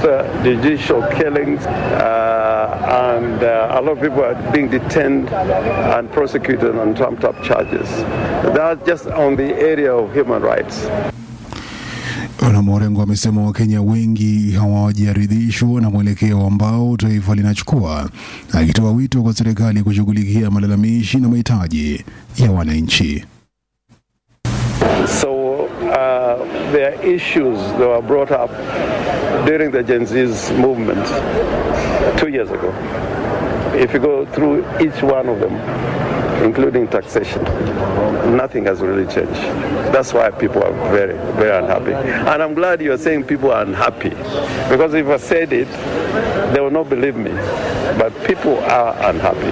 uh, judicial killings, uh, and uh, a lot of people are being detained and prosecuted on trumped up charges. That's just on the area of human rights. Wanamorengo wamesema Wakenya wengi hawajaridhishwa na mwelekeo ambao taifa linachukua, akitoa wito kwa serikali kushughulikia malalamishi na mahitaji ya wananchi. So uh, there are issues that were brought up during the Gen Z's movement two years ago. If you go through each one of them, including taxation, nothing has really changed. That's why people are very, very unhappy. And I'm glad you're saying people are unhappy. Because if I said it, they will not believe me. But people are unhappy.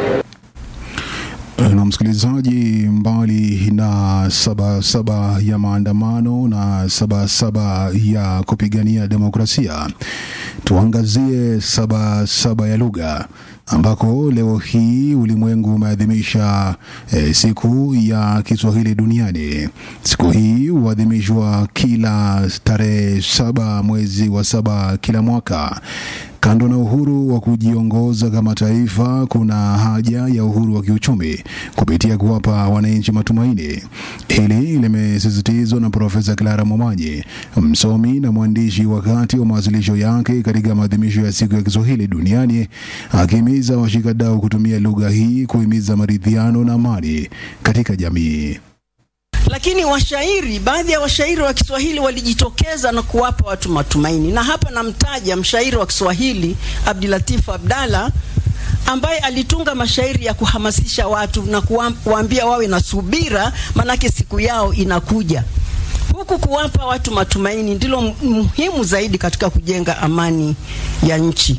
na msikilizaji, mbali na sabasaba ya maandamano na sabasaba ya kupigania demokrasia, tuangazie sabasaba ya lugha ambako leo hii ulimwengu umeadhimisha eh, siku ya Kiswahili duniani. Siku hii huadhimishwa kila tarehe saba mwezi wa saba kila mwaka. Kando na uhuru wa kujiongoza kama taifa, kuna haja ya uhuru wa kiuchumi kupitia kuwapa wananchi matumaini. Hili limesisitizwa na Profesa Clara Momanyi, msomi na mwandishi, wakati wa mawasilisho yake katika maadhimisho ya siku ya Kiswahili duniani, akihimiza washikadau kutumia lugha hii kuhimiza maridhiano na amani katika jamii. lakini washairi, baadhi ya washairi wa Kiswahili walijitokeza na kuwapa watu matumaini, na hapa namtaja mshairi wa Kiswahili Abdulatif Abdalla ambaye alitunga mashairi ya kuhamasisha watu na kuwaambia wawe na subira, manake siku yao inakuja. Huku kuwapa watu matumaini ndilo muhimu zaidi katika kujenga amani ya nchi.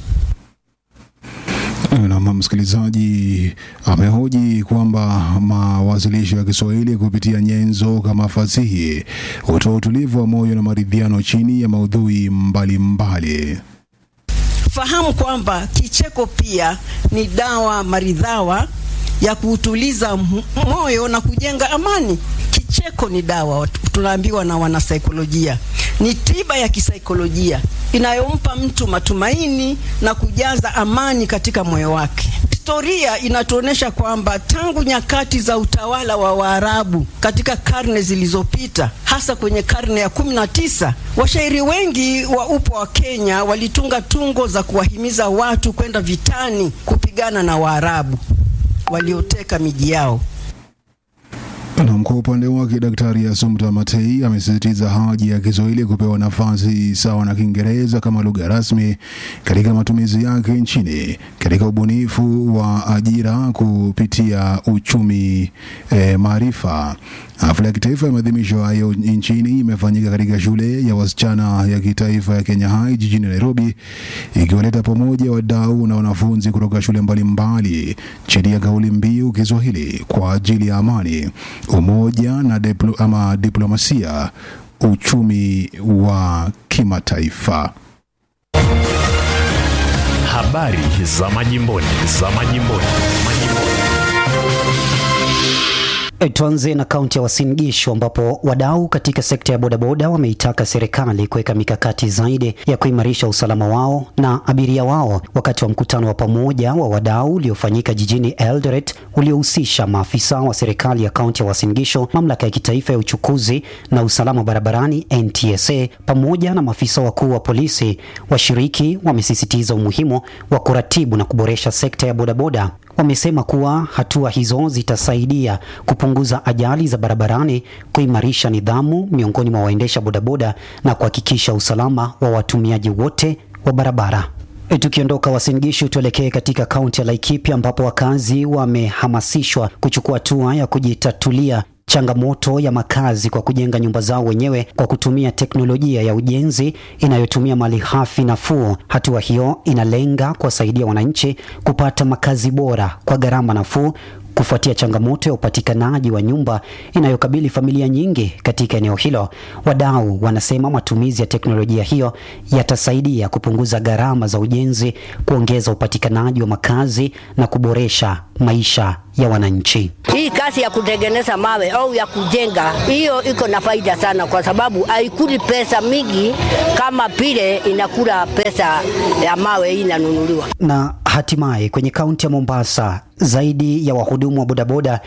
Na msikilizaji amehoji kwamba mawasilisho ya Kiswahili kupitia nyenzo kama fasihi hutoa utulivu wa moyo na maridhiano chini ya maudhui mbalimbali mbali. Fahamu kwamba kicheko pia ni dawa maridhawa ya kuutuliza moyo na kujenga amani. Kicheko ni dawa, tunaambiwa na wanasaikolojia, ni tiba ya kisaikolojia inayompa mtu matumaini na kujaza amani katika moyo wake. Historia inatuonyesha kwamba tangu nyakati za utawala wa Waarabu katika karne zilizopita, hasa kwenye karne ya kumi na tisa, washairi wengi wa upo wa Kenya walitunga tungo za kuwahimiza watu kwenda vitani kupigana na Waarabu walioteka miji yao. Na kwa upande wake Daktari Assumpta Matei amesisitiza haja ya Kiswahili kupewa nafasi sawa na Kiingereza kama lugha rasmi katika matumizi yake nchini katika ubunifu wa ajira kupitia uchumi eh, maarifa. Hafla ya kitaifa ya maadhimisho hayo nchini imefanyika katika shule ya wasichana ya kitaifa ya Kenya High jijini Nairobi, ikiwaleta pamoja wadau na wanafunzi kutoka shule mbalimbali chini ya kauli mbiu Kiswahili kwa ajili ya amani, umoja na diplo, ama diplomasia, uchumi wa kimataifa. Habari za majimboni, za majimboni, majimboni. Tuanze na kaunti ya Uasin Gishu ambapo wadau katika sekta ya bodaboda wameitaka serikali kuweka mikakati zaidi ya kuimarisha usalama wao na abiria wao wakati wa mkutano wa pamoja wa wadau uliofanyika jijini Eldoret uliohusisha maafisa wa serikali ya kaunti ya Uasin Gishu, mamlaka ya kitaifa ya uchukuzi na usalama barabarani NTSA, pamoja na maafisa wakuu wa polisi. Washiriki wamesisitiza umuhimu wa kuratibu na kuboresha sekta ya bodaboda. Wamesema kuwa hatua hizo zitasaidia kupunguza ajali za barabarani, kuimarisha nidhamu miongoni mwa waendesha bodaboda na kuhakikisha usalama wa watumiaji wote wa barabara. E, tukiondoka Uasin Gishu tuelekee katika kaunti ya Laikipia ambapo wakazi wamehamasishwa kuchukua hatua ya kujitatulia changamoto ya makazi kwa kujenga nyumba zao wenyewe kwa kutumia teknolojia ya ujenzi inayotumia malighafi nafuu. Hatua hiyo inalenga kuwasaidia wananchi kupata makazi bora kwa gharama nafuu kufuatia changamoto ya upatikanaji wa nyumba inayokabili familia nyingi katika eneo hilo. Wadau wanasema matumizi ya teknolojia hiyo yatasaidia kupunguza gharama za ujenzi, kuongeza upatikanaji wa makazi na kuboresha maisha ya wananchi. Hii kazi ya kutengeneza mawe au ya kujenga, hiyo iko na faida sana, kwa sababu haikuli pesa mingi kama vile inakula pesa ya mawe hii inanunuliwa. Na hatimaye kwenye kaunti ya Mombasa zaidi ya wahudumu wa bodaboda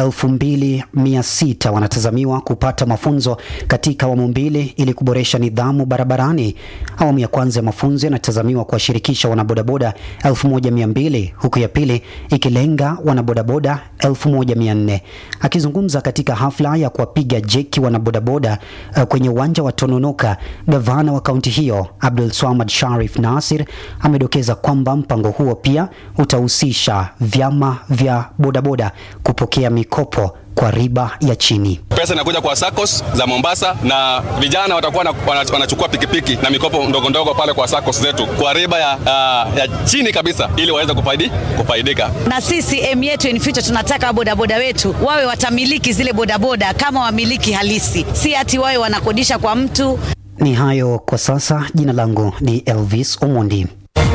2600 wanatazamiwa kupata mafunzo katika awamu mbili ili kuboresha nidhamu barabarani. Awamu ya kwanza ya mafunzo yanatazamiwa kuwashirikisha wanabodaboda 1200 huku ya pili ikilenga wanabodaboda 1400. Akizungumza katika hafla ya kuwapiga jeki wanabodaboda uh, kwenye uwanja wa Tononoka, gavana wa kaunti hiyo Abdul Swamad Sharif Nasir amedokeza kwamba mpango huo pia utahusisha vyama vya bodaboda kupokea mikopo kwa riba ya chini. Pesa inakuja kwa SACCOS za Mombasa na vijana watakuwa na, wanachukua pikipiki na mikopo ndogo ndogo pale kwa SACCOS zetu kwa riba ya, uh, ya chini kabisa ili waweze kufaidi, kufaidika. Na sisi aim yetu in future tunataka bodaboda wetu wawe watamiliki zile bodaboda kama wamiliki halisi, si ati wawe wanakodisha kwa mtu. Ni hayo kwa sasa. Jina langu ni Elvis Omondi.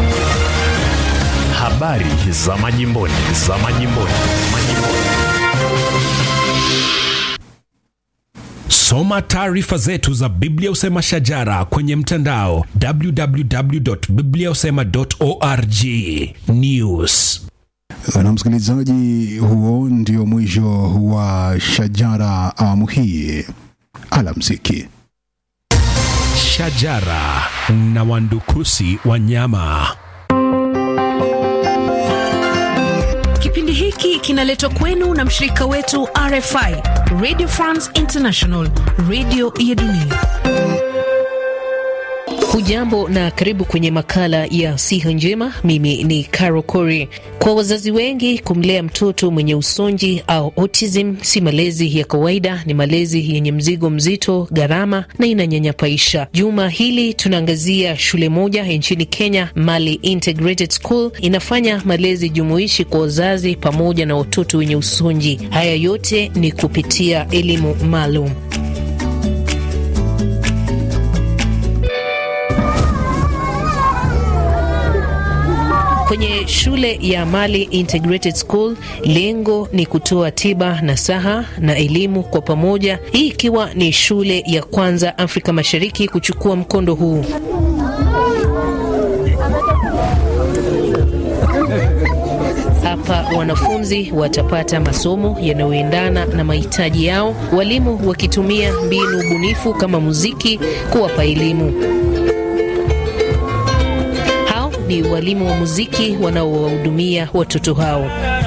Habari za majimboni, za majimboni, majimboni. Soma taarifa zetu za Biblia Usema Shajara kwenye mtandao www.bibliausema.org. News. Na msikilizaji, huo ndio mwisho wa Shajara awamu hii. Alamsiki. Shajara na wandukusi wanyama. Kipindi hiki kinaletwa kwenu na mshirika wetu RFI, Radio France International, radio ya dunia. Hujambo na karibu kwenye makala ya siha njema. Mimi ni Caro Cori. Kwa wazazi wengi, kumlea mtoto mwenye usonji au autism si malezi ya kawaida, ni malezi yenye mzigo mzito, gharama na inanyanyapaisha. Juma hili tunaangazia shule moja nchini Kenya, Mali Integrated School, inafanya malezi jumuishi kwa wazazi pamoja na watoto wenye usonji. Haya yote ni kupitia elimu maalum. Kwenye shule ya Mali Integrated School, lengo ni kutoa tiba nasaha na elimu kwa pamoja, hii ikiwa ni shule ya kwanza Afrika Mashariki kuchukua mkondo huu. Hapa wanafunzi watapata masomo yanayoendana na mahitaji yao, walimu wakitumia mbinu bunifu kama muziki kuwapa elimu ni walimu wa muziki wanaowahudumia watoto hao.